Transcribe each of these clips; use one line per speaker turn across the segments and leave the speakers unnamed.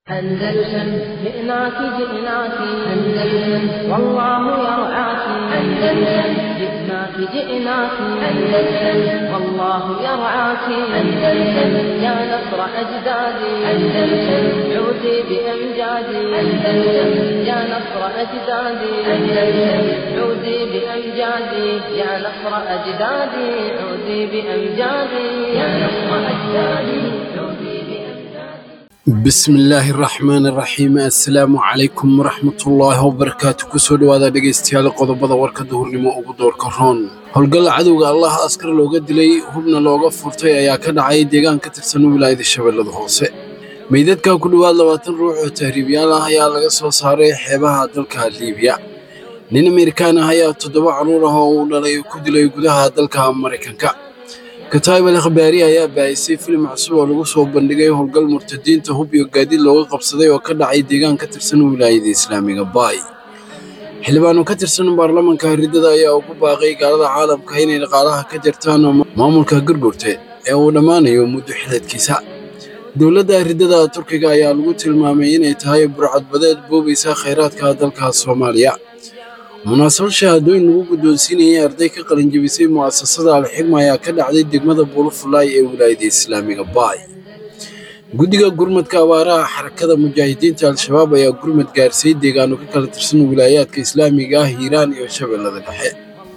أندلسن جئناك جئناك أندلسن والله يرعاك أندلسن جئناك جئناك أندلسن والله يرعاك أندلسن يا نصر أجدادي أندلسن عودي بأمجادي أندلسن يا نصر أجدادي أندلسن عودي بأمجادي يا نصر أجدادي عودي بأمجادي يا نصر أجدادي عودي بأمجادي
bismi illaahi raxmaani raxiim assalaamu calaykum waraxmatullaahi wabarakaatu kusoo dhowaada dhegaystayaal qodobada warka duhurnimo ugu doorka roon howlgalla cadowga allah askar looga dilay hubna looga furtay ayaa ka dhacay deegaan ka tirsan wilaayada shabeellada hoose meydadka ku dhowaad labaatan ruux oo tahriibyaal ah ayaa laga soo saaray xeebaha dalka liibiya nin amerikaan ah ayaa toddoba carruur ah oo uu dhalay ku dilay gudaha dalka maraykanka kataib al akhbaari ayaa baahisay filim cusub oo lagu soo bandhigay howlgal murtadiinta hub iyo gaadiid looga qabsaday oo ka dhacay deegaan ka tirsan wilaayada islaamiga baay xildhibaano ka tirsan baarlamaanka riddada ayaa ugu baaqay gaalada caalamka inay dhaqaalaha ka jartaan maamulka gurgurte ee uu dhammaanayo muddo xileedkiisa dowladda riddada turkiga ayaa lagu tilmaamay inay tahay burcadbadeed boobaysa khayraadka dalka soomaaliya munaasabad shahaadooyin lagu guddoonsiinayay arday ka qalinjabisay mu'asasada alxigma ayaa ka dhacday degmada buulafulaay ee wilaayada islaamiga baay guddiga gurmadka abaaraha xarakada mujaahidiinta al-shabaab ayaa gurmad gaarsiiyey deegaano ka kala tirsan wilaayaadka islaamiga ah hiiraan iyo shabeellada dhexe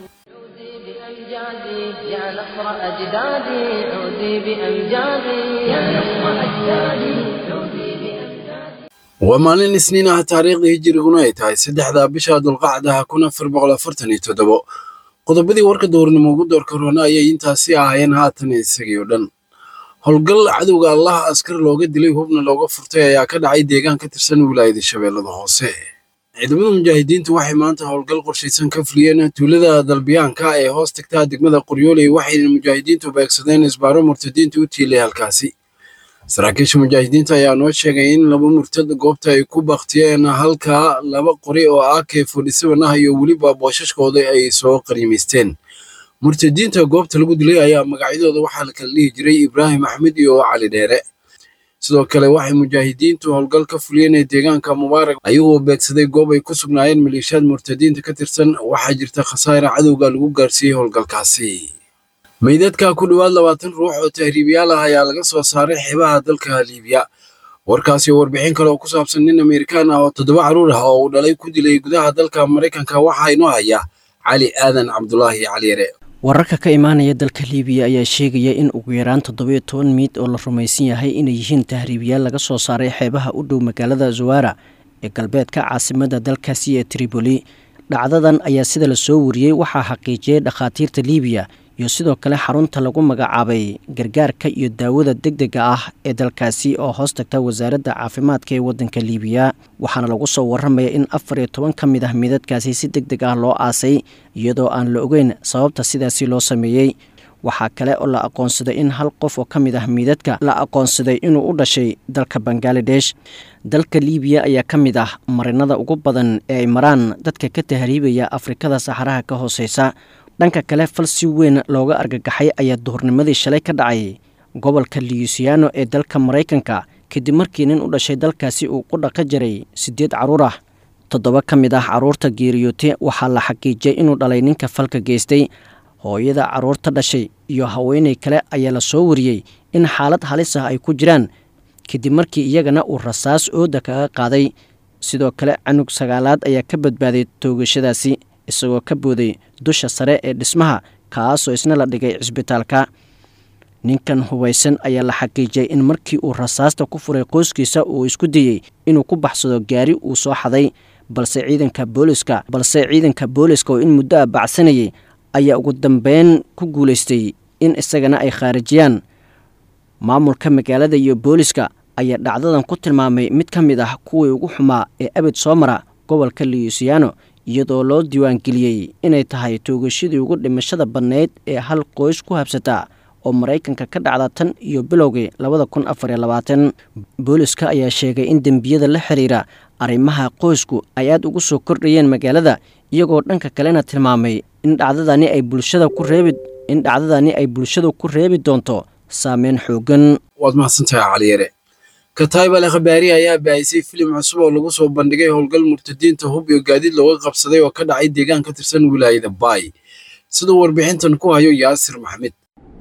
عودي بأمجادي يا نصر أجدادي عودي بأمجادي يا نصر أجدادي عودي بأمجادي
waa maalin isniin ah taariikhda hijiriguna ay tahay saddexda bisha dulqacdaha kun afar boqol afartan iyo toddobo qodobadii warka dowrnimo ugu doorka roona ayay intaasi ahaayeen haatan isagii oo dhan howlgal cadowga allah askar looga dilay hubna looga furtay ayaa ka dhacay deegaan ka tirsan wilaayada shabeellada hoose ciidamada mujaahidiintu waxay maanta howlgal qorshaysan ka fuliyeen tuulada dalbiyaanka ee hoos tagtaa degmada qoryooley waxayna mujaahidiintu beegsadeen isbaaro murtadiinta u tiilay halkaasi saraakiisha mujaahidiinta ayaa noo sheegay in laba murtad goobta ay ku baktiyeen halka laba qori oo ak forty-seven ah iyo weliba boosashkooda ay soo qaniimaysteen murtadiinta goobta lagu dilay ayaa magacyadooda waxaa la kala dhihi jiray ibraahim axmed iyo cali dheere sidoo kale waxay mujaahidiintu howlgal ka fuliyeen ee deegaanka mubaarak ayagoo beegsaday goob ay ku sugnaayeen maleeshiyaad murtadiinta ka tirsan waxaa jirta khasaare cadowga lagu gaarsiiyey howlgalkaasi meydadka ku dhowaad labaatan ruux oo tahriibiyaal ah ayaa laga soo saaray xeebaha dalka liibiya warkaasi oo warbixin kale oo ku saabsan nin amerikaan ah oo toddoba carruur ah oo uu dhalay ku dilay gudaha dalka maraykanka waxaa inoo haya cali aadan cabdulaahi caliyare
wararka ka imaanaya dalka liibiya ayaa sheegaya in ugu yaraan toddobiyo toban miid oo la rumaysan yahay inay yihiin tahriibiyaal laga soo saaray xeebaha u dhow magaalada zawara ee galbeedka caasimada dalkaasi ee triboli dhacdadan ayaa sida la soo wariyey waxaa xaqiijiyey dhakhaatiirta liibiya iyo sidoo kale xarunta lagu magacaabay gargaarka iyo daawada deg dega ah ee dalkaasi oo hoos tagta wasaaradda caafimaadka ee waddanka liibiya waxaana lagu soo warramaya in afar iyo toban ka mid ah midadkaasi si deg deg ah loo aasay iyadoo aan la ogeyn sababta sidaasi loo sameeyey waxaa kale oo la aqoonsaday in hal qof oo ka mid ah miidadka la aqoonsaday inuu u dhashay dalka bangaladesh dalka liibiya ayaa ka mid ah marinada ugu badan ee ay maraan dadka ka tahriibaya afrikada saxaraha ka hooseysa dhanka kale fal si weyn looga argagaxay ayaa duhurnimadii shalay ka dhacay gobolka luyusiano ee dalka maraykanka kadib markii nin u dhashay dalkaasi uu qudha ka jaray siddeed carruur ah toddoba ka mid ah carruurta geeriyoote waxaa la xaqiijiyey inuu dhalay ninka falka geystay hooyada carruurta dhashay iyo haweenay kale ayaa la soo wariyey in xaalad halis ah ay ku jiraan kadib markii iyagana uu rasaas ooda kaga qaaday sidoo kale canug sagaalaad ayaa ka badbaaday toogashadaasi isagoo ka booday dusha sare ee dhismaha kaasoo isna la dhigay cisbitaalka ninkan hubaysan ayaa la xaqiijiyey in markii uu rasaasta ku furay qoyskiisa uu isku dayey inuu ku baxsado gaari uu soo xaday balse ciidanka booliska balse ciidanka booliska oo in muddo ah bacsanayay ayaa ugu dambeyn ku guulaystay in isagana ay khaarijiyaan maamulka magaalada iyo booliska ayaa dhacdadan ku tilmaamay mid ka mid ah kuwii ugu xumaa ee abid soo mara gobolka luyusiano iyadoo loo diiwaangeliyey inay tahay toogashadii ugu dhimashada badnayd ee hal qoys ku habsata oo maraykanka ka dhacda tan iyo bilowgii labada kun afar iyo labaatan booliska ayaa sheegay in dembiyada la xiriira arrimaha qoysku ay aad ugu soo kordhayeen magaalada iyagoo dhanka kalena tilmaamay in dhacdadani ay bulshada ku reebi in dhacdadani ay bulshadu ku reebi doonto saameyn xoogan
waad mahadsantahay caliyare kataib al khabaari ayaa baahisay filim cusub oo lagu soo bandhigay howlgal murtadiinta hub iyo gaadiid looga qabsaday oo ka dhacay deegaan ka tirsan wilaayada baay siduu warbixintan ku hayo yaasir maxamed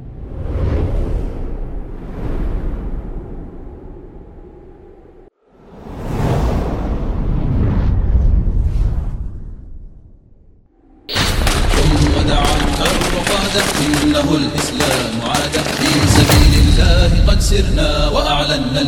إنه الإسلام عاد في سبيل الله قد سرنا وأعلنا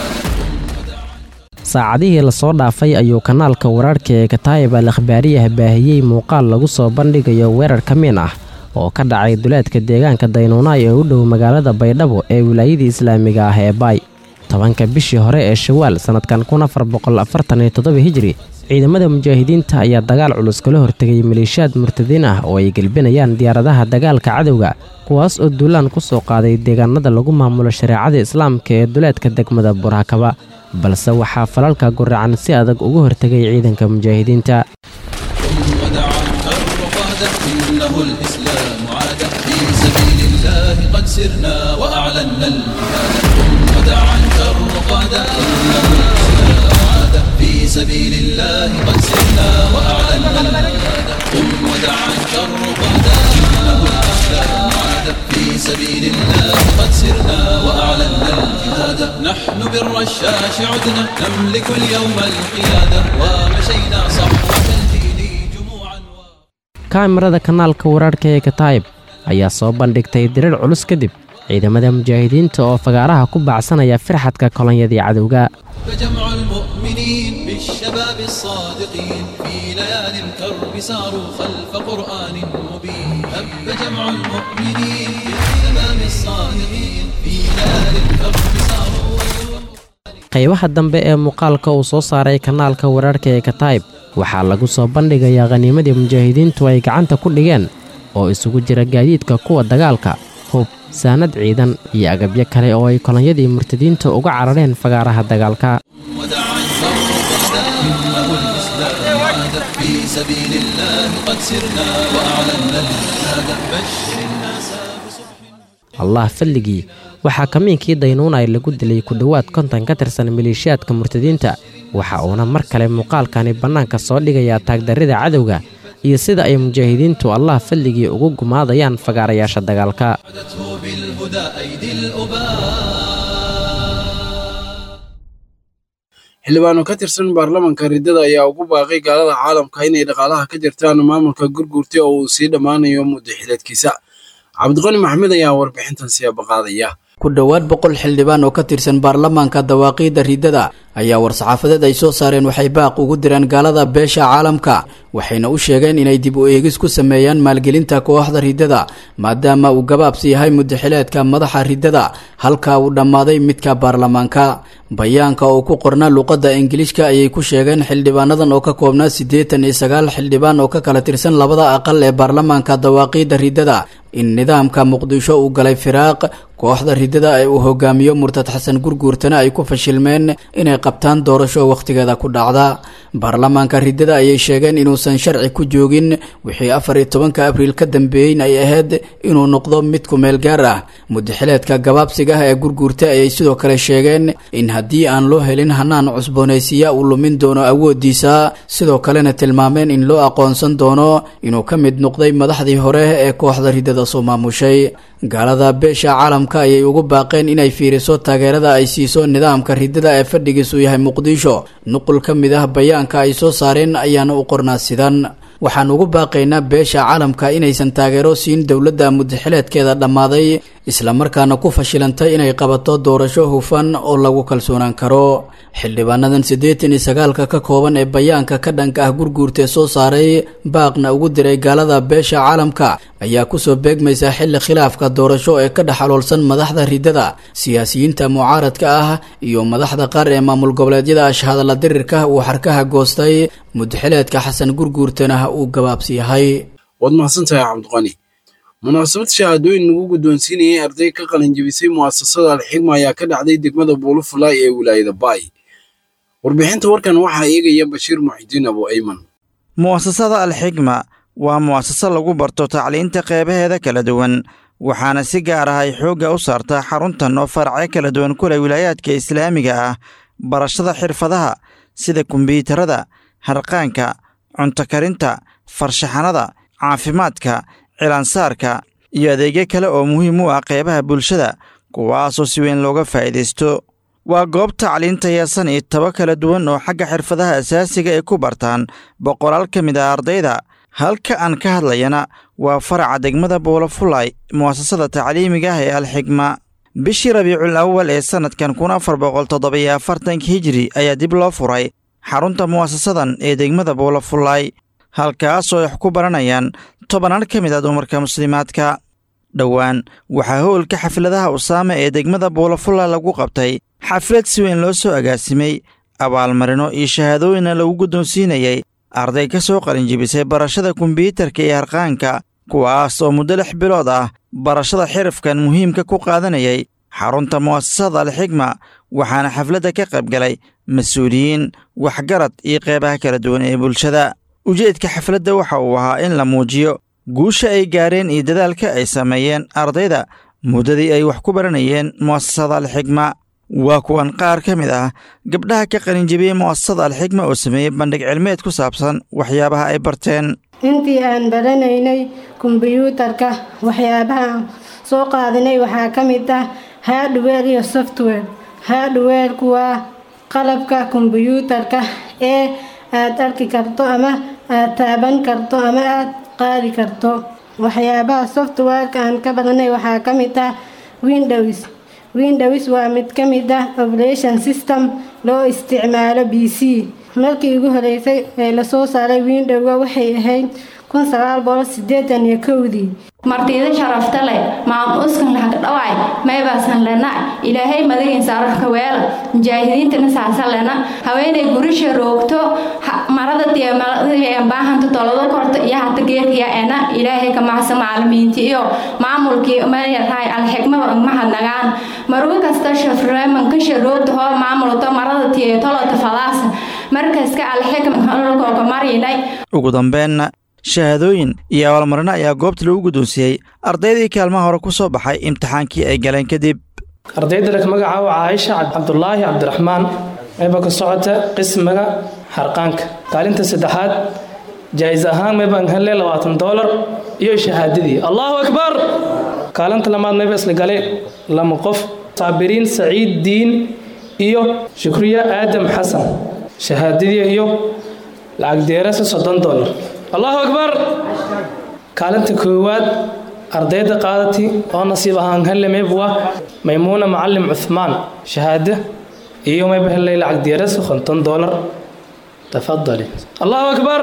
saacadihii lasoo dhaafay ayuu kanaalka wararhka ee kataayib al akhbaariyaha baahiyey muuqaal lagu soo bandhigayo weerar ka min ah oo ka dhacay duleedka deegaanka daynuunaay ee u dhow magaalada baydhabo ee wilaayadii islaamiga ah ee baay tobanka bishii hore ee shawaal sannadkan kun afar boqol afartan iyo toddoba hijri ciidamada mujaahidiinta ayaa dagaal culus kala hortegay maleeshiyaad murtadiin ah oo ay gelbinayaan diyaaradaha dagaalka cadowga kuwaas oo duulaan ku soo qaaday deegaanada lagu maamulo shareecada islaamka ee duleedka degmada burhakaba balse waxaa falalka guracan si adag uga hortegay ciidanka mujaahidiinta
ودعا الكر قادة إنه الإسلام عاد في سبيل الله قد سرنا وأعلنا الجهاد ودعا الكر قادة إنه الإسلام عاد في سبيل الله قد سرنا وأعلنا الجهاد قم ودعا الكر قادة إنه الإسلام عاد في سبيل الله قد سرنا وأعلنا الجهاد نحن بالرشاش عدنا نملك اليوم القيادة ومشينا صحوة الدين جموعا و...
kaamirada kanaalka wararhka ee kataayib ayaa soo bandhigtay dirar culus kadib ciidamada mujaahidiinta oo fagaaraha ku baacsanaya firxadka kolonyadii cadowga
فجمع المؤمنين بالشباب الصادقين في ليالي الكرب ساروا خلف قرآن مبين هب جمع المؤمنين بالشباب الصادقين في ليالي الكرب ساروا
qaybaha dambe ee muuqaalka uu soo saaray kanaalka wararhka ee kataayib waxaa lagu soo bandhigayaa khaniimadii mujaahidiintu ay gacanta ku dhigeen oo isugu jira gaadiidka kuwa dagaalka hub saanad ciidan iyo agabyo kale oo ay kolonyadii murtadiinta uga carareen fagaaraha dagaalka
ودعا الكرب قادة إنه الإسلام عاد في سبيل الله قد سرنا وأعلنا الجهاد بشر الناس بصبح
allah falligii waxaa kamiinkii daynuunay lagu dilay ku dhowaad konton ka tirsan maleeshiyaadka murtadiinta waxa uuna mar kale muuqaalkani bannaanka soo dhigayaa taagdarrida cadowga iyo sida ay mujaahidiintu allah falligii ugu gumaadayaan fagaarayaasha dagaalka
عدته بالهدى أيدي الأباء
xildhibaano ka tirsan baarlamanka riddada ayaa ugu baaqay gaalada caalamka inay dhaqaalaha ka jirtaan maamulka gurgurta oo uu sii dhammaanayo muddo xileedkiisa cabdiqani maxmed ayaa warbixintan siyaaba qaadaya
ku dhowaad boqol xildhibaan oo ka tirsan baarlamaanka dawaaqiidda riddada ayaa war-saxaafadeed ay soo saareen waxay baaq ugu direen gaalada beesha caalamka waxayna u sheegeen inay dib u eegis ku sameeyaan maalgelinta kooxda riddada maadaama uu gabaabsi yahay muddaxileedka madaxa riddada halka uu dhammaaday midka baarlamaanka bayaanka oo ku qorna luqadda ingiliishka ayay ku sheegeen xildhibaanadan oo ka koobnaa siddeetan iyo sagaal xildhibaan oo ka kala tirsan labada aqal ee baarlamaanka dawaaqiidda riddada in nidaamka muqdisho uu galay firaaq kooxda riddada ee uu hogaamiyo murtad xasan gurguurtana ay ku fashilmeen inay qabtaan doorasho wakhtigeeda ku dhacda baarlamaanka riddada ayay sheegeen inuusan sharci ku joogin wixii afar iyo tobanka abriil ka dambeeyeyn ay ahayd inuu noqdo mid ku meel gaar ah muddaxileedka gabaabsiga ah ee gurguurta ayay sidoo kale sheegeen in haddii aan loo helin hanaan cusboonaysiya uu lumin doono awoodiisa sidoo kalena tilmaameen in loo aqoonsan doono inuu ka mid noqday madaxdii hore ee kooxda riddada soo maamushay gaalada beesha caalamka ayay ugu baaqeen inay fiiriso taageerada ay siiso nidaamka riddada ee fadhigiisu yahay muqdisho nuqul ka mid ah bayaanka ay soo saareen ayaana u qornaa sidan waxaan ugu baaqaynaa beesha caalamka inaysan taageero siin dowladda muddaxileedkeeda dhammaaday islamarkaana ku fashilantay inay qabato doorasho hufan oo lagu kalsoonaan karo xildhibaanadan siddeetan iyo sagaalka ka kooban ee bayaanka ka dhanka ah gurguurtee soo saaray baaqna ugu diray gaalada beesha caalamka ayaa kusoo beegmaysa xilli khilaafka doorasho ee ka dhex aloolsan madaxda riddada siyaasiyiinta mucaaradka ah iyo madaxda qaar ee maamul goboleedyada ashhadalla dirirka uu xarkaha goostay muddaxileedka xasan gurguurtana uu gabaabsi yahay
waad mahadsantahay cabdiqani munaasabad shahaadooyin lagu guddoonsiinayay arday ka qalinjabisay mu'asasada alxigma ayaa ka dhacday degmada buulufulaay ee wilaayada baay warbixinta warkan waxaa eegaya bashiir muxidiin abu ayman
mu'asasada alxigma waa mu'asase lagu barto tacliinta qeybaheeda kala duwan waxaana si gaar ah ay xoogga u saartaa xaruntan oo faracyo kala duwan ku leh wilaayaadka islaamiga ah barashada xirfadaha sida kombiyuutarada harqaanka cunto karinta farshaxanada caafimaadka cilaansaarka iyo adeegyo kale oo muhiim u ah qeybaha bulshada kuwaasoo si weyn looga faa'iidaysto waa goob tacliinta yeesan iyo tabo kala duwan oo xagga xirfadaha asaasiga ay ku bartaan boqolaal ka mid ah ardayda halka aan ka hadlayana waa faraca degmada buulafulay mu'asasada tacliimiga ah ee alxigma bishii rabiicul awal ee sannadkan kun afar boqol toddobiyo afartanka hijiri ayaa dib loo furay xarunta mu'asasadan ee degmada buulafulay halkaasoo ay wax ku baranayaan tobanaan ka mid ah dumarka muslimaadka dhowaan waxaa howlka xafladaha usaame ee degmada buulafulay lagu qabtay xaflad si weyn loo soo agaasimay abaalmarino iyo shahaadooyinna lagu guddoonsiinayay arday ka soo qalinjibisay barashada kombiyuutarka iyo harqaanka kuwaas oo muddo lix bilood ah barashada xirafkan muhiimka ku qaadanayay xarunta mu'asasada alxigma waxaana xafladda ka qayb galay mas-uuliyiin waxgarad iyo qeybaha kala duwan ee bulshada ujeedka xafladda waxa uu ahaa in la muujiyo guusha ay gaareen iyo dadaalka ay sameeyeen ardayda muddadii ay wax ku baranayeen mu'asasada alxigma waa kuwan qaar ka mid ah gabdhaha ka qalinjibiyey mu'asasada alxigma oo sameeyey bandhig cilmeed ku saabsan waxyaabaha ay barteen
intii aan baranaynay kombiyuutarka waxyaabaha aan soo qaadinay waxaa ka mid ah hardware iyo software hardwareku waa qalabka kombiyuutarka ee aad arki karto ama aad taaban karto ama aad qaadi karto waxyaabaha softwareka aan ka baranay waxaa ka mid ah windows windows waa mid ka mid ah operation system loo isticmaalo b c markii ugu horeysay ee lasoo saaray windowga waxay ahayd kun sagaal boqol sideetan iyo kowdii
martiida sharafta leh maamuskan lahaga dhawaay maybaasan lena ilaahay madagiin saararka weela mujaahidiintana saasa lena haweenay gurisha roogto marada baahanta tolado korta iyo hata geerkiya ena ilaahay ka macsa macalimiinti iyo maamulkii mayarahay alxigmaba mahadnagaan marugo kasta shafreemanka sharoogta hoo maamulto marada tiyo tolota fadaasa markaska alxigma marinay
ugu dambeenna shahaadooyin iyo abaalmarino ayaa goobta lagu guddoonsiiyey ardaydii kaalmaha hore ku soo baxay imtixaankii ay galeen kadib
ardayda leh magacaaba caaisha cabdulaahi cabdiraxmaan mayba ka socota qismiga xarqaanka kaalinta saddexaad jaa'is ahaan maybaan hele labaatan doolar iyo shahaadadii allahu akbar kaalinta lamaad mayba isla galeen lama qof saabiriin saciid diin iyo shukriya aadam xasan shahaadadii iyo lacag deerasa soddon doolar allahu akbar kaalinta koowaad ardayda qaadati oo nasiib ahaan hele maybwa maymuuna macalim cuhmaan shahaada iyo mayba helay lacag deeras konton doolar tafadali allahu akbar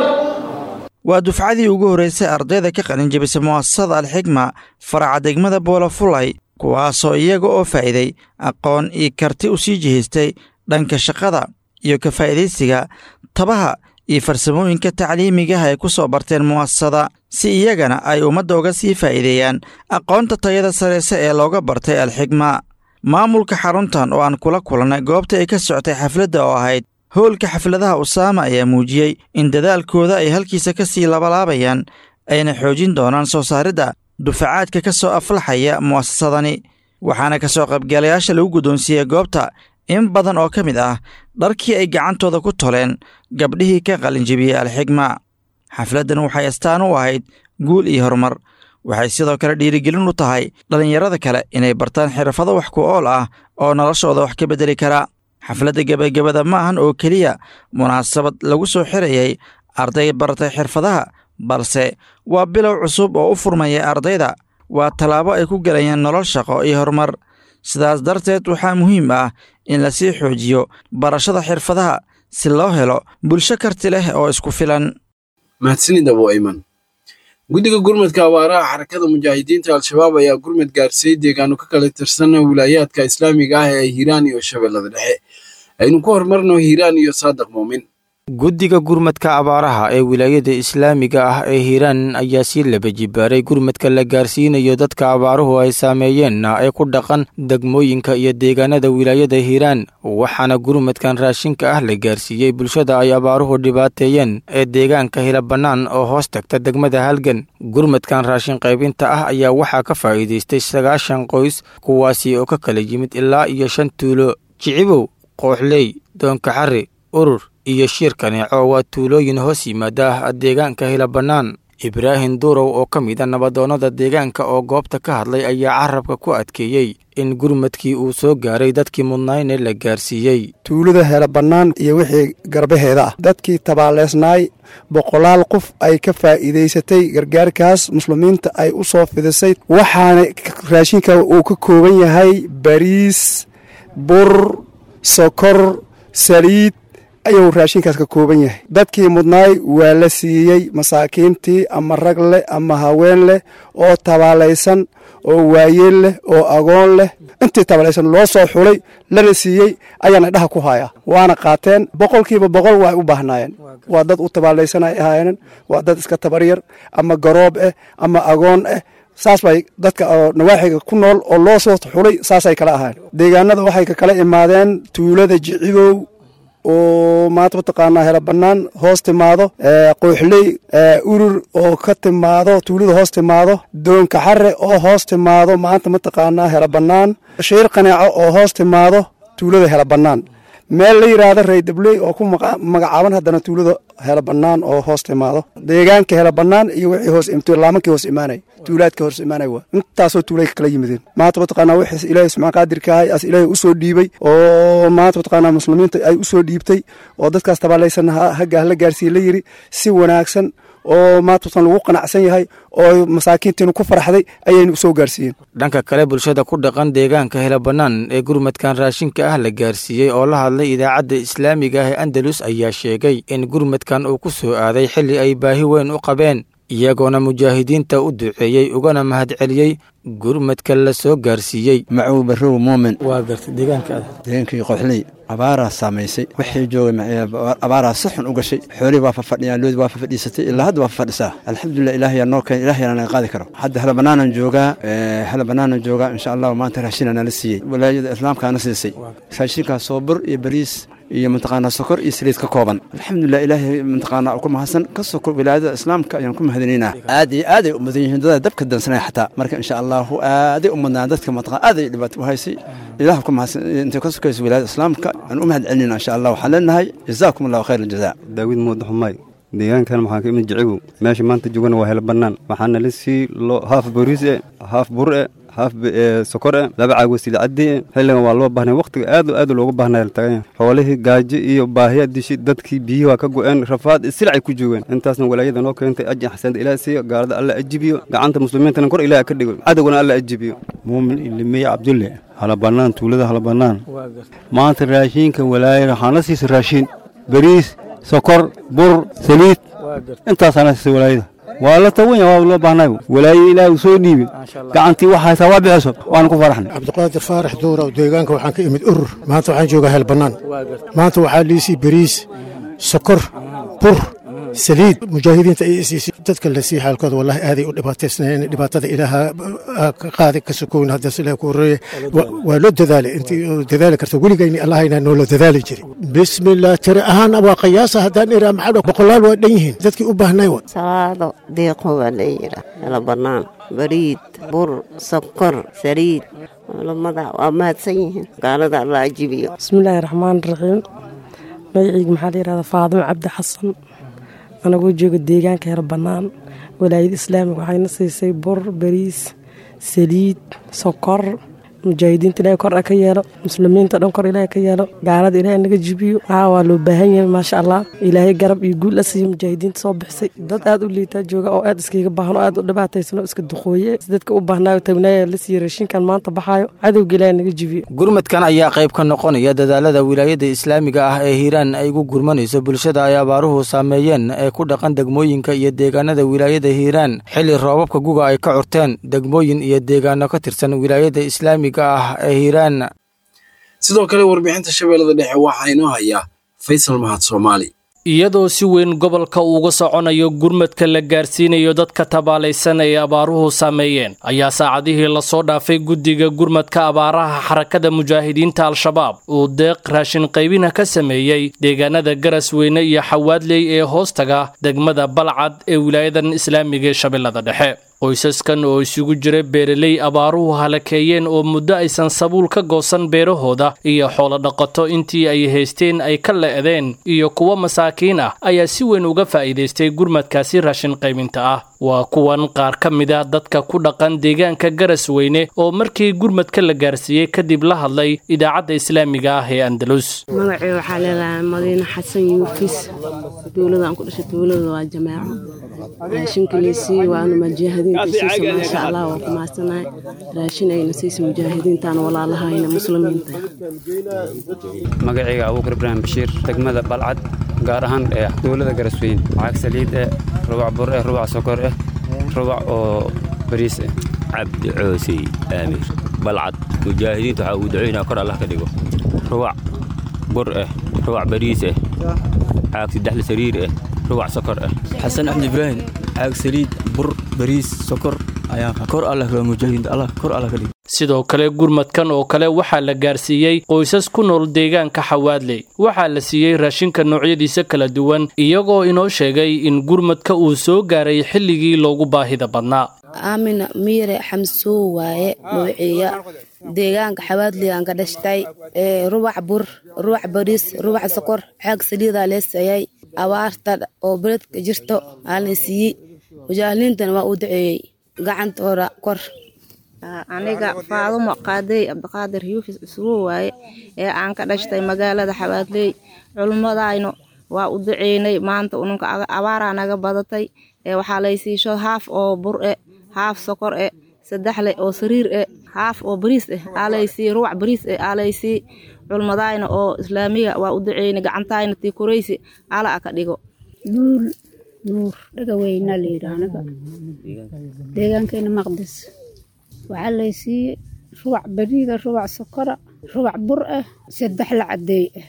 waa dufcadii ugu horraysay ardayda ka qalinjabisay mu'asasada alxigma faraca degmada boolafulay kuwaasoo iyaga oo faa'iiday aqoon iyo karti u sii jihaystay dhanka shaqada iyo ka faa'iidaysiga tabaha iyo farsamooyinka tacliimigaha ay ku soo barteen mu'asasada si iyagana ay ummadda uga sii faa'iideeyaan aqoonta tayada sareyse ee looga bartay alxigma maamulka xaruntan oo aan kula kulannay goobta ay ka socotay xafladda oo ahayd howlka xafladaha usaama ayaa muujiyey in dadaalkooda ay halkiisa ka sii labalaabayaan ayna xoojin doonaan soo saaridda dufacaadka ka soo aflaxaya mu'asasadani waxaana ka soo qaybgalayaasha lagu guddoonsiiyey goobta in badan oo ka mid ah dharkii ay gacantooda ku toleen gabdhihii ka qalinjibiyey alxigma xafladdan waxay astaan u ahayd guul iyo horumar waxay sidoo kale dhiirigelin u tahay dhallinyarada kale inay bartaan xirfado wax ku ool ah oo noloshooda wax ka beddeli kara xafladda gebagabada ma ahan oo keliya munaasabad lagu soo xirayay arday baratay xirfadaha balse waa bilow cusub oo u furmaya ardayda waa tallaabo ay ku gelayaan nolol shaqo iyo horumar sidaas darteed waxaa muhiim ah in lasii xoojiyo barashada xirfadaha si loo helo bulsho karti leh oo isku filan
mahadsanid abo ayman guddiga gurmadka abaaraha xarakada mujaahidiinta al-shabaab ayaa gurmad gaarsiiyey deegaano ka kala tirsan wilaayaadka islaamiga ah ee hiiraan iyo shabeellada dhexe aynu ku horumarno hiiraan iyo saadiq muumin
guddiga gurmadka abaaraha ee wilaayada islaamiga ah ee hiiraan ayaa sii laba jibaaray gurmadka la gaarsiinayo dadka abaaruhu ay saameeyeenna ee ku dhaqan degmooyinka iyo deegaanada wilaayada hiiraan waxaana gurmadkan raashinka ah la gaarsiiyey bulshada ay abaaruhu dhibaateeyeen ee deegaanka hila bannaan oo hoos tagta degmada halgan gurmadkan raashin qaybinta ah ayaa waxaa ka faa'iidaystay sagaashan qoys kuwaasi oo ka kala yimid ilaa iyo shan tuulo jicibow qooxley doonkaxari urur iyo shiir kaneeco waa tuulooyin hoos yimaada deegaanka hila bannaan ibraahim duurow oo ka mid a nabadoonnada deegaanka oo goobta ka hadlay ayaa carabka ku adkeeyey in gurmadkii uu soo gaaray dadkii mudnayne la gaarsiiyey
tuulada hela bannaan iyo wixii garbaheeda ah dadkii tabaaleysnaay boqolaal qof ay ka faa'iidaysatay gargaarkaas muslimiinta ay u soo fidisay waxaana raashinka uu ka kooban yahay bariis bur sokor saliid ayuu raashinkaas ka kooban yahay dadkii mudnaay waa la siiyey masaakiintii ama rag leh ama haween leh oo tabaalaysan oo waayeel leh oo agoon leh intii tabaalaysan loo soo xulay lana siiyey ayaana dhaha ku hayaa waana qaateen boqolkiiba boqol waa u baahnaayeen waa dad u tabaalaysan ay ahaayeen waa dad iska tabaryar ama garoob ah ama agoon ah saas bay dadka oo nawaaxiga ku nool oo loo soo xulay saasay kala ahaayeen deegaanada waxay ka kala imaadeen tuulada jicibow oo maanta mataqaanaa hela bannaan hoos timaado qooxley urur oo ka timaado tuulada hoos timaado doonka xare oo hoos timaado maanta mataqaanaa hela bannaan shiir qaneeco oo hoos timaado tuulada hela bannaan meel la yidhaahdo raydabley oo ku magacaaban haddana tuulada hela bannaan oo hoos timaado deegaanka hela bannaan iyo wixii hoos laamankii hoos imaanay tuulaadka hoos imaanay waa intaasoo tuulay kala yimideen maanta mataqaanaa wixii ilaahay subxaan qaadirka ahay as ilaahay usoo dhiibay oo maanta mataqaanaa muslimiinta ay usoo dhiibtay oo dadkaas tabaalaysan hagga la gaarsiiye la yiri si wanaagsan oo maanta lagu qanacsan yahay oo masaakiintiinu ku farxday ayaynu usoo gaarsiiyeen
dhanka kale bulshada ku dhaqan deegaanka hela bannaan ee gurmadkan raashinka ah la gaarsiiyey oo la hadlay idaacadda islaamiga ah ee andalus ayaa sheegay in gurmadkan uu ku soo aaday xilli ay baahi weyn u qabeen iyagoona mujaahidiinta u duceeyey ugana mahadceliyey gurmadka la soo gaarsiiyey
macuw barrow muumin
waa gartay deegaanka
deegaankii qoxley abaaraa saamaysay wixii joogay abaaraa si xun u gashay xoolihii waa fafadhiyaan loodi waa fafadhiisatay ilaa hadda waa fafadhisaa alxamdulilah ilaahayaa noo keen ilaahayana naga qaadi karo hadda hela bannaanan joogaa hela bannaanan joogaa insha allahu maanta raashinaa nala siiyey walaayada islaamkaana siisay raashinkaas soo bur iyo bariis iyo mataqaanaa sokor iyo saliid ka kooban alxamdulilah ilaahay mataqaanaa ku mahadsan ka soko wilaayada islaamka ayaan ku mahadinaynaa aad iyo aaday u mudan yihiin dada dabka dansanaya xataa marka insha allahu aaday u mudnaan dadka mataqaan aaday dhibaato u haysay ilaah ku mahadsan intay ka sokayso wilaayada islaamka aan u mahad celinayna insha allah waxaan leenahay jazaakum allahu khayr aljazaa
daawid muuda xumay deegaankan waxaan ka imid jicibow meesha maanta joogana waa hela bannaan waxaana la sii haaf boriis e haaf bur e haaf sokor e laba caag wasiila caddi e xilligan waa loo baahnay waqtiga aad aad looga baahnaya tagan xoolihii gaajo iyo baahiya dishi dadkii biyihii waa ka go-een rafaad silacay ku joogeen intaasna walaayada noo keentay ajin xasanada ilaah siiyo gaalada alla ajibiyo gacanta muslimiintana kor ilaah ka dhigo cadowgana alla ajibiyo
muumin ilimiye cabdulle hala bannaan tuulada hala bannaan maanta raashiinka walaayada waxaan la siisay raashiin bariis sokor bur saliid intaasaana siisay walaayada waa la tawanya waa loo baahnay walaayo ilaah uu soo dhiibin gacantii wax haysaa waa bixiso waana ku faraxnay
cabdiqaadir faarax duura deegaanka waxaan ka imid urur maanta waxaan joogaa heel bannaan maanta waxaa liisii bariis sokor bur saliid mujaahidiinta ay isiisay dadka la sii xaalkooda wallahi aaday u dhibaataysnaayeen dhibaatada ilaaha ka qaaday ka sokown haddaas ilaah ku horreeye waa loo dadaalay intii dadaali karta weligayni allahayna noola dadaali jiray bismillah tiri ahaan waa qiyaasa haddaan iraa maxaa boqolaal waa dhan yihiin dadkii u baahnay wa
salaado deeqo waa la yidhaa hela bannaan bariid bur sokor saliid culamada waa mahadsan yihiin gaalada alla ajibiyo
bismillaahi raxmaan raxiim magacayga maxaa la yidhahdaa faadimo cabdi xasan anagoo jooga deegaanka hela bannaan walaayada islaamiga waxayna siisay bur bariis saliid sokor mujaahidiinta ilahay kor ka yeelo muslimiinta dhan kor ilahay ka yeelo gaalada ilahay naga jibiyo aa waa loo baahan yahay maasha allah ilaahay garab iyo guul la siiyo mujaahidiinta soo bixisay dad aad u liitaa jooga oo aad iskaga baahan oo aad u dhibaataysan oo iska duqooye dadka u baahnaayo tagnaayo la siiyo raashinkan maanta baxaayo cadowga ilahay naga jibiyo
gurmadkan ayaa qayb ka noqonaya dadaalada wilaayada islaamiga ah ee hiiraan ay gu gurmanayso bulshada ay abaaruhu saameeyeen ee ku dhaqan degmooyinka iyo deegaanada wilaayada hiiraan xilli roobabka guga ay ka curteen degmooyin iyo deegaano ka tirsan wilaayada islaamiga
sidoo kale warbixinta shabeellada dhexe waxaa inoo hayaa faysal mahad soomaali
iyadoo si weyn gobolka uuga soconayo gurmadka la gaarsiinayo dadka tabaalaysan ee abaaruhu saameeyeen ayaa saacadihii lasoo dhaafay guddiga gurmadka abaaraha xarakada mujaahidiinta al-shabaab uu deeq raashin qaybina ka sameeyey deegaanada garasweyne iyo xawaadley ee hoostaga degmada balcad ee wilaayadan islaamiga ee shabeellada dhexe qoysaskan oo isugu jira beeraley abaaruhu halakeeyeen oo muddo aysan sabuul ka goosan beerahooda iyo xoolo dhaqato intii ay haysteen ay ka le'deen iyo kuwo masaakiin ah ayaa si weyn uga faa'iidaystay gurmadkaasi raashin qaybinta ah waa kuwan qaar ka mid a dadka ku dhaqan deegaanka garasweyne oo markii gurmadka la gaarsiiyey kadib la hadlay idaacadda islaamiga ah ee andalus
magacii waxaa leedahay madiine xasan yuufis dowladaan ku dhashay dowlada waa jamaaco raashinkilaysii waanu mujaahidiinta siisa maasha allah waa ku maadsanahay raashin ayna siisa mujaahidiintaan walaalahayna muslimiinta
magacayga abuukar ibraahim bashiir degmada balcad gaar ahaan ee dowlada garasweyn lacag saliid eh rubac bur eh rubac sokor eh rubac oo bariis eh
cabdi coosey aamir balcad mujaahidiinta waxaa uu ducaynaa kor allah ka dhigo rubac bur eh rubac bariis eh caag saddexda sariir eh rubac sokor eh
xasan axmed ibraahim caag saliid bur bariis sokor ayaa kor allah waa mujaahidiinta allah kor allah ka dhigo
sidoo kale gurmadkan oo kale waxaa la gaarsiiyey qoysas ku nool deegaanka xawaadley waxaa la siiyey raashinka noocyadiisa kala duwan iyagoo inoo sheegay in gurmadka uu soo gaaray xilligii loogu baahida badnaa
aamina miire xamsoo waaye mawciya deegaanka xawaadley aan ka dhashtay rubac bur rubac bariis rubac sokor xaag saliidaa lee siiyey abaarta oo beledka jirto aa la siiyey mujaahiliintana waa uu duceeyey gacantooda kor
aniga faadumo qaadey cabdiqaadir yuufis cusbo waaye ee aan ka dhashtay magaalada xabaadley culummadaynu waa u duceynay maanta ununka abaaraa naga badatay ee waxaa laysiisho haaf oo bur e haaf sokor e saddexle oo sariir e haaf oo bariis eh aalaysii ruwac bariis eh aalaysii culmadayna oo islaamiga waa u duceynay gacantayna tii kuraysi ala a ka dhigo
nuur nuur dhagaweyna layidhi aniga deegaankayna maqdis waxaa laysiiyey rubac bariida rubac sokora rubac bur ah saddex la cadeey ah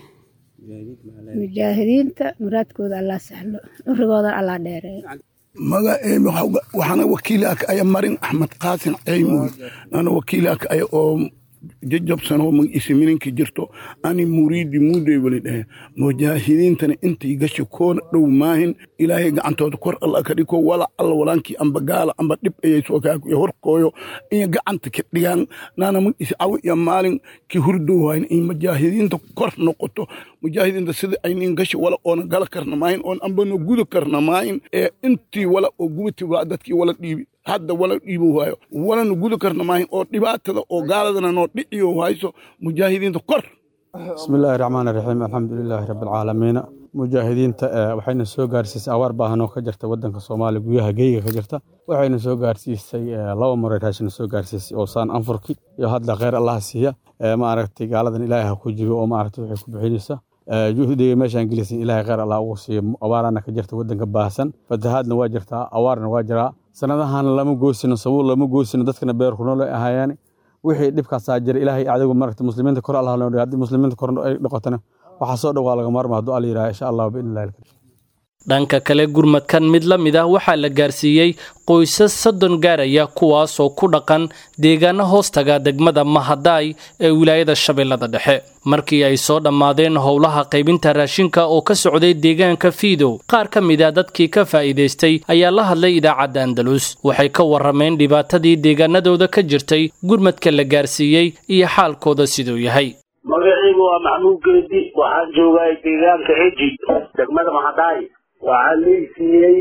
mujaahidiinta muraadkooda allaa sahlo curigooda allaa dheereeyo
magaceemi waxaana wakiilaka aya marin axmed qaasin ceymoy ana wakiilaka aya oo jajabsanoo magciisa mininka jirto ani muriidi muudey weli dhehe mujaahidiintana intay gasha koona dhow maahin ilaahay gacantooda kor alla ka dhiko wala alla walaankii amba gaala amba dhib ayay soo kaakuya horkooyo iyo gacanta ka dhigaan naana magciisa cawi iyo maalin ki hurdow hayn in mujaahidiinta kor noqoto mujaahidiinta sida aynin gasha wala oona gala karna maahin oon ambano guda karna maahin ee intii wala oo gubati waa dadkii wala dhiibi hadda wala dhiibo waayo walana guda karna maahin oo dhibaatada oo gaaladana noo dhiciyo hayso mujaahidiinta kor
bismillaahi raxmaan raxiim alxamdulilaahi rabbilcaalamiina mujaahidiinta waxayna soo gaarsiisay abaar baahanoo ka jirta wadanka soomaaliya guyaha geyga ka jirta waxayna soo gaarsiisay laba maray raashina soo gaarsiisay oo saan anfurki iyo hadda kheyr allaha siiya maaragtay gaaladan ilaahay ha ku jibo oo maaragtay waxay ku bixinaysa juhdiga meeshaan gelisan ilaahay kheyr allah ugu siiyo abaarana ka jirta wadanka baahsan fatahaadna waa jirtaa awaarna waa jiraa sanadahan lama goosino sabuul lama goosino dadkana beerku nool ay ahaayeen wixii dhibkaasaa jira ilaahay adigu maragta muslimiinta kor allah loo haddii muslimiinta kor ay noqotana waxaa soo dhow waa laga maarma hadduu alla yidhaha insha allah biidni illahi alkarim
dhanka kale gurmadkan mid la mid ah waxaa la gaarsiiyey qoysas soddon gaaraya kuwaasoo ku dhaqan deegaano hoostaga degmada mahadaay ee wilaayada shabeellada dhexe markii ay soo dhammaadeen howlaha qaybinta raashinka oo ka socday deegaanka fiidow qaar ka mid a dadkii ka faa'iidaystay ayaa la hadlay idaacadda andalus waxay ka warrameen dhibaatadii deegaanadooda ka jirtay gurmadka la gaarsiiyey iyo xaalkooda siduu yahay
magacaygu waa maxmuud geedi waxaan joogaa deegaanka eji degmada mahadaay waxaa leysiiyey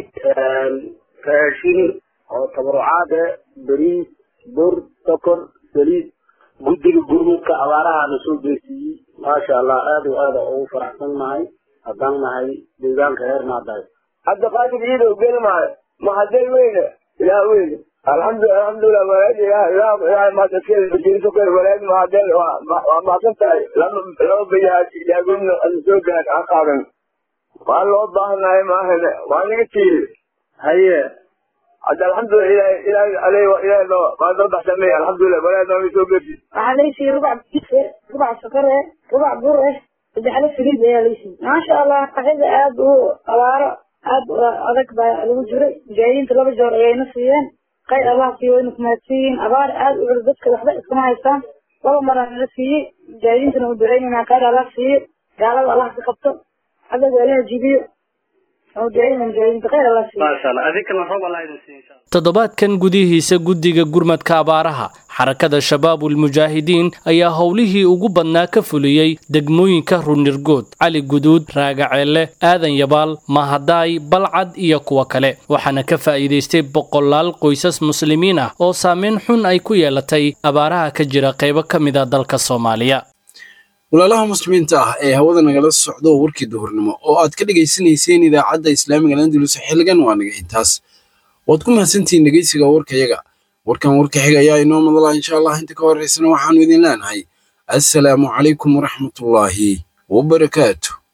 raashin oo tabarucaad eh beriis bur sokor saliid guddiga gurmudka abaarahaana soo geesiiyey maasha allah aad o aada ugu faraxsan nahay haddaan nahay deegaanka reer maadaay
hadda qaadir ciidow geli maayo mahadel weyne ilaa weyne alxamdu alxamdulilah walaad ilaah ilaah ilaah mahadaskeeda bajiriso kale walaad mahadel waa mahadsan tahay lama laba bayahaasi ilaagumna ana soo gaad aan qaadan waa loo baahanahay maahane waa naga tiiri haye hadda alxamdulilah ilaah ilaah ale ilaah loo waa soo baxsamay alxamdulilah walaad nooga soo gedi
waxaa laysiiyey rubac bise rubac sokor eh rubac bur eh
saddexle saliid ayaa laysiiyey maasha allah qaxida aada u abaaro aada u adag baa lagu jiray mujaahidiinta laba joor ayayna siiyeen qayr allah siiyo wayna kumaadsiiyiin abaar aada u culus dadka waxba iskama haystaan laba maraa nala siiyey mujaahidiintana u duceynayna qayr allah siiyo gaalada allah ka qabto xaggaga ilaha jibiyo u duceynayna mujaahidiinta qayr allah siiyo
maasha allah adinkana roob allah idin siiyo insha allah
toddobaadkan gudihiisa guddiga gurmadka abaaraha xarakada shabaabul mujaahidiin ayaa howlihii ugu badnaa ka fuliyey degmooyinka runirgood cali guduud raagaceelle aadan yabaal mahadaay balcad iyo kuwa kale waxaana ka faa'iidaystay boqolaal qoysas muslimiin ah oo saameyn xun ay ku yeelatay abaaraha ka jira qaybo ka mid a dalka soomaaliya
walaalaha muslimiinta ah ee hawada nagala socdo warkii duhurnimo oo aad ka dhegaysanayseen idaacadda islaamiga landulus xilligan waa naga intaas waad ku mahadsantihiin dhegeysiga warkayaga warkan warka xiga ayaa inoo madala insha allah inta ka horeysana waxaanu idin leenahay assalaamu calaykum waraxmatullaahi wabarakaatu